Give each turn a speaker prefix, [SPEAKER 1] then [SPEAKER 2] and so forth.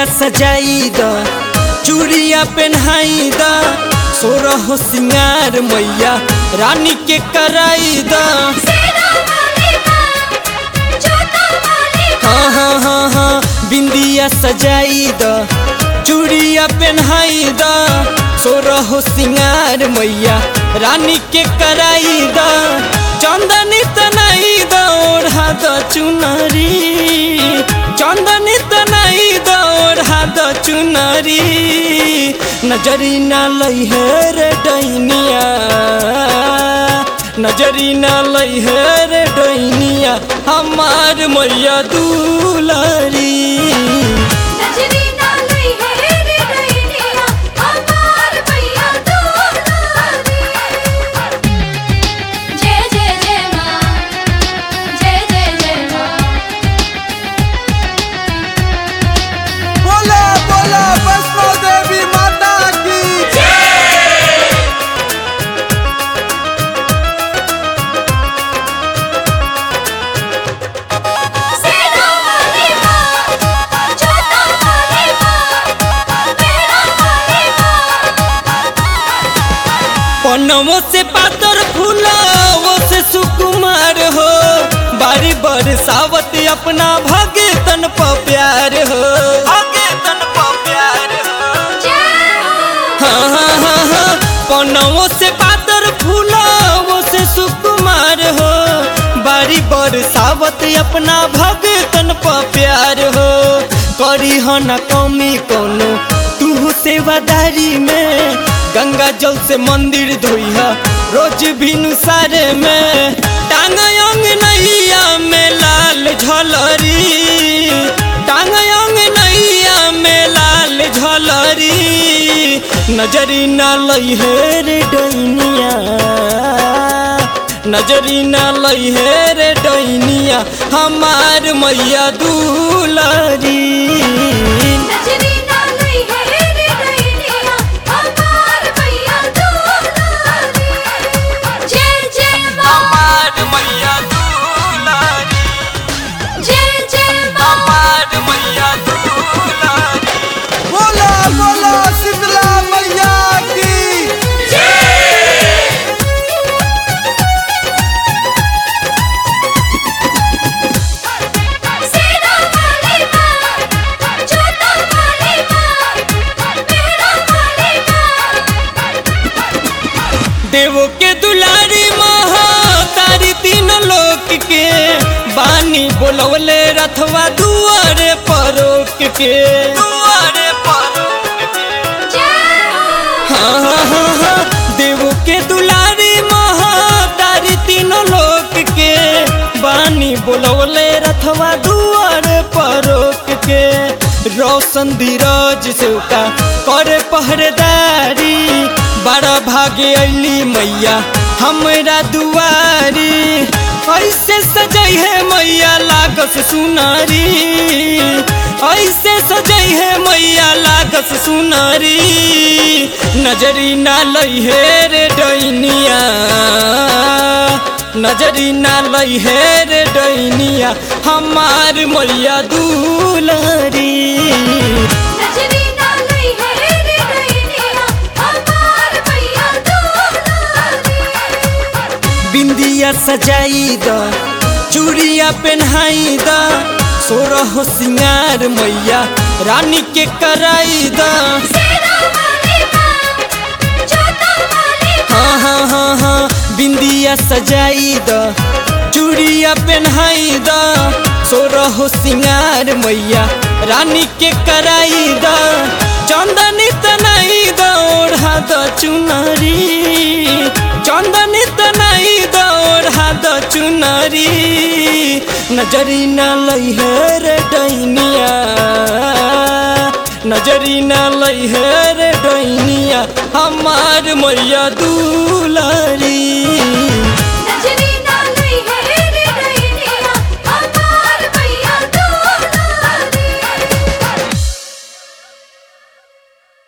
[SPEAKER 1] बिंदिया सजाई द चूड़िया पहनाई द सोरह सिंगार मैया रानी के कराई द
[SPEAKER 2] सेना वाली माँ जोता वाली
[SPEAKER 1] हाँ हाँ हाँ हाँ बिंदिया सजाई द चूड़िया पहनाई द सोरह सिंगार मैया रानी के कराई द चंदनी तनाई द ओढ़ा द चुनरी चंदनी तनाई द ओढ़ा द चुनरी नजरी ना लई है रे डैनिया नजरी ना लई है रे डैनिया हमार मैया दुलारी
[SPEAKER 2] नजरी ना लई है रे डैनिया हमार भैया दुलारी जय जय जय माँ जय जय जय माँ
[SPEAKER 3] बोला बोला वैष्णो देवी माता की
[SPEAKER 2] सेना वाली माँ जोता वाली माँ मेरा वाली माँ
[SPEAKER 1] पनवो से पातर फूलावो से सुकुमार हो बारी बरसावत अपना भगतन प प्यार हो भगतन प प्यार हो
[SPEAKER 2] जय हो
[SPEAKER 1] हाँ हाँ हाँ हाँ पनवो से पातर फूलावो से सुकुमार हो बारी बरसावत अपना भगतन प प्यार हो करी हो न कमी कोनो तू सेवादारी में गंगा जल से मंदिर धोइहा रोज भिनु सारे में टांग अंग नैया में लाल झलरी टांग अंग नैया में लाल झलरी नजरी ना लई है रे डैनिया नजरी ना लई है रे डैनिया हमार मैया दुलारी
[SPEAKER 2] नजरी ना लई है रे डैनिया हमार भैया दुलारी जय जय माँ
[SPEAKER 1] हमार मैया दुलारी
[SPEAKER 2] जय जय माँ
[SPEAKER 1] हमार मैया दुलारी
[SPEAKER 3] बोला बोला शीतला मैया की
[SPEAKER 2] सेना वाली माँ जोता वाली माँ मेरा वाली माँ
[SPEAKER 1] देवो के दुलारी महा तारी तीन लोक के बानी बोलवले रथवा दुआरे परोक के दुआरे परोक के
[SPEAKER 2] जय हो
[SPEAKER 1] हाँ हाँ हाँ हाँ देवो के दुलारी महा तारी तीनों लोक के बानी बोलवले रथवा दुआरे परोक के रोशन धीरज से का करे पहरेदारी बड़ा भागे अली मैया हमरा दुआरी ऐसे सजई है मैया लागस सुनारी ऐसे सजई है मैया लागस सुनारी नजरी ना लई है रे डैनिया नजरी ना लई है रे डैनिया हमार मैया दुलारी
[SPEAKER 2] नजरी ना लई है रे डैनिया हमार भैया दुलारी
[SPEAKER 1] बिंदिया सजाई द चूड़िया पहनाई द सोरह सिंगार मैया रानी के कराई द
[SPEAKER 2] सेना वाली माँ जोता वाली
[SPEAKER 1] हाँ हाँ हाँ हाँ बिंदिया सजाई द चूड़िया पहनाई द सोरह सिंगार मैया रानी के कराई द चंदनी तनाई द ओढ़ा द चुनरी चंदनी तनाई द ओढ़ा द चुनरी नजरी ना लई है रे डैनिया नजरी ना लई है रे डैनिया हमार मैया दू